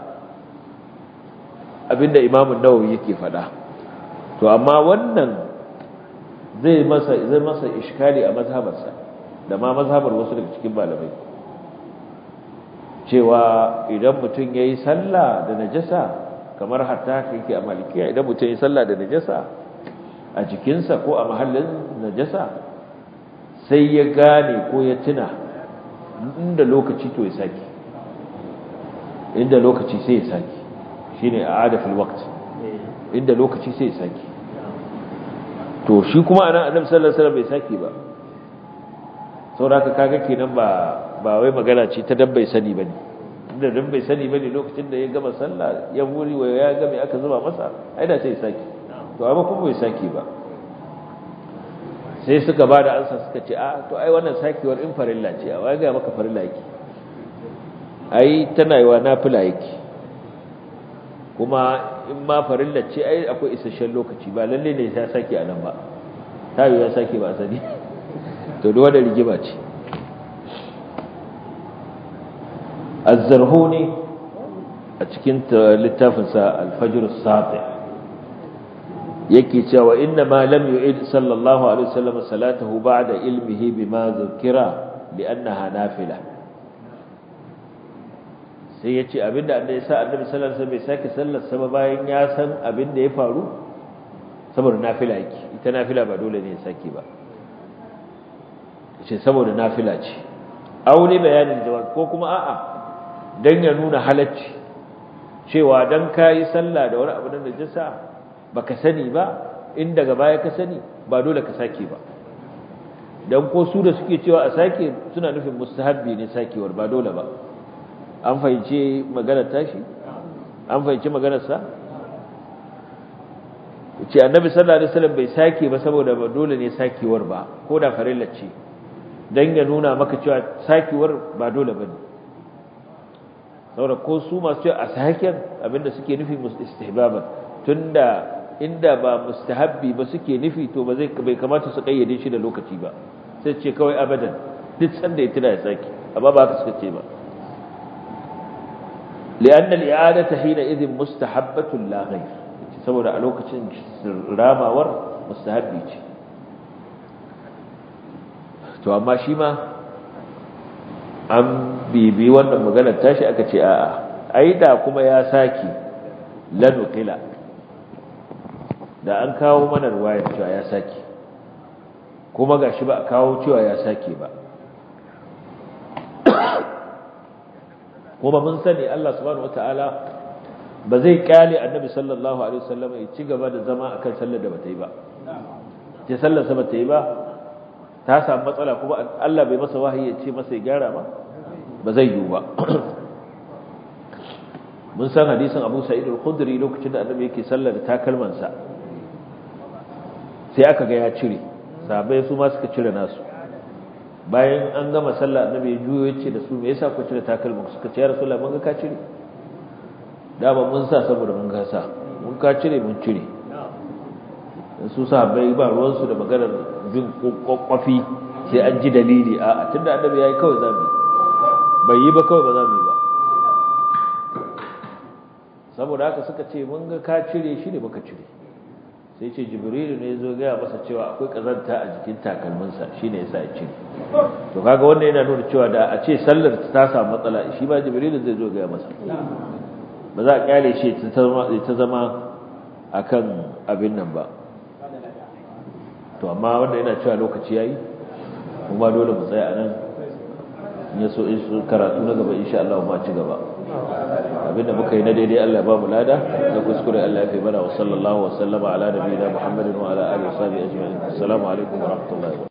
abinda Imam an-Nawawi yake faɗa to amma wannan zai masa zai masa iskali a mazhabarsa da ma mazhabar wasu daga cikin malamai cewa idan mutum yayi sallah da najasa kamar hatta yake a malikiya idan mutum yayi sallah da najasa a jikinsa ko a mahallin najasa sai ya gane ko ya tuna inda lokaci to ya saki inda lokaci sai ya saki shine a'ada fil waqt inda lokaci sai ya saki to shi kuma anan annabi sallallahu alaihi wasallam bai saki ba saboda kaga kenan ba ba wai magana ce ta dan bai sani bane inda dan bai sani bane lokacin da ya gama sallah ya wuri wa ya ga me aka zuba masa ai da sai saki to amma kuma bai sake ba sai suka ba da ansa suka ce a to ai wannan sakewar in farilla ce a wai ga maka farilla yake ai tana yi wa nafila yake kuma in ma farilla ce ai akwai isasshen lokaci ba lalle ne ya sake a nan ba ta yi ya sake ba sani to da wadda rigima ce azzarhuni a cikin littafinsa alfajir sati yake cewa inna ma lam yu'id sallallahu alaihi wasallam salatahu ba'da ilmihi bima dhukira li'annaha nafila sai yace abinda annabi sa annabi sallallahu alaihi wasallam bai sake sallar sa ba bayan ya san abinda ya faru saboda nafila yake ita nafila ba dole ne ya sake ba ce saboda nafila ce aure bayanin jawab ko kuma a'a dan ya nuna halacci cewa dan kai sallah da wani abu da najasa baka sani ba in daga baya ka sani ba dole ka sake ba dan ko su da suke cewa a sake suna nufin mustahabbi ne sakewar ba dole ba an fahimci maganar tashi an fahimci maganar sa ce annabi sallallahu alaihi wasallam bai sake ba saboda ba dole ne sakewar ba ko da farilla ce dan ya nuna maka cewa sakewar ba dole bane saboda ko su masu cewa a saken abinda suke nufi istihbaban tunda inda ba mustahabbi ba suke nufi to ba zai bai kamata su kayyade shi da lokaci ba sai ce kawai abadan duk sanda ya tuna ya saki amma ba haka suka ce ba لأن الإعادة حينئذ مستحبة لا غير saboda a lokacin ramawar mustahabbi ce to amma shi ma an bibi wannan maganar tashi aka ce a'a ai da kuma ya saki lanukila da an kawo mana ruwayar cewa ya saki kuma gashi ba a kawo cewa ya sake ba kuma mun sani Allah subhanahu wataala ba zai kyale annabi sallallahu alaihi wasallam ya ci gaba da zama akan sallar da bata yi ba ce sallar sa bata yi ba ta samu matsala kuma Allah bai masa wahayi ya ce masa ya gyara ba ba zai yiwu ba mun san hadisin Abu Sa'id al-Khudri lokacin da annabi yake sallar da takalman sa sai aka ga ya cire sahabbai su ma suka cire nasu bayan an gama sallah annabi ya juyo ya ce da su me yasa ku cire takalman suka ce ya rasulullah mun ga ka cire dama mun sa saboda mun gasa mun ka cire mun cire su sahabbai ba ruwansu da maganar bin kwakwafi sai an ji dalili a tunda annabi yayi kawai zamu bai yi ba kawai ba zamu yi ba saboda haka suka ce mun ga ka cire shi ne baka cire sai ce jibrilu ne zo gaya masa cewa akwai kazanta a jikin takalminsa shine yasa ya cire to kaga wannan yana nuna cewa da a ce sallar ta samu matsala shi ba jibrilu zai zo gaya masa ba za a kyale shi ta zama a kan abin nan ba to amma wanda yana cewa lokaci ya yi kuma dole mu tsaya a nan ya so in karatu na gaba insha Allah ma ci gaba abinda muka yi na daidai Allah ba mu lada da kuskure Allah ya fi mana wa sallallahu wa sallama ala nabiyina Muhammadin wa ala alihi wa sahbihi ajma'in assalamu alaikum wa rahmatullahi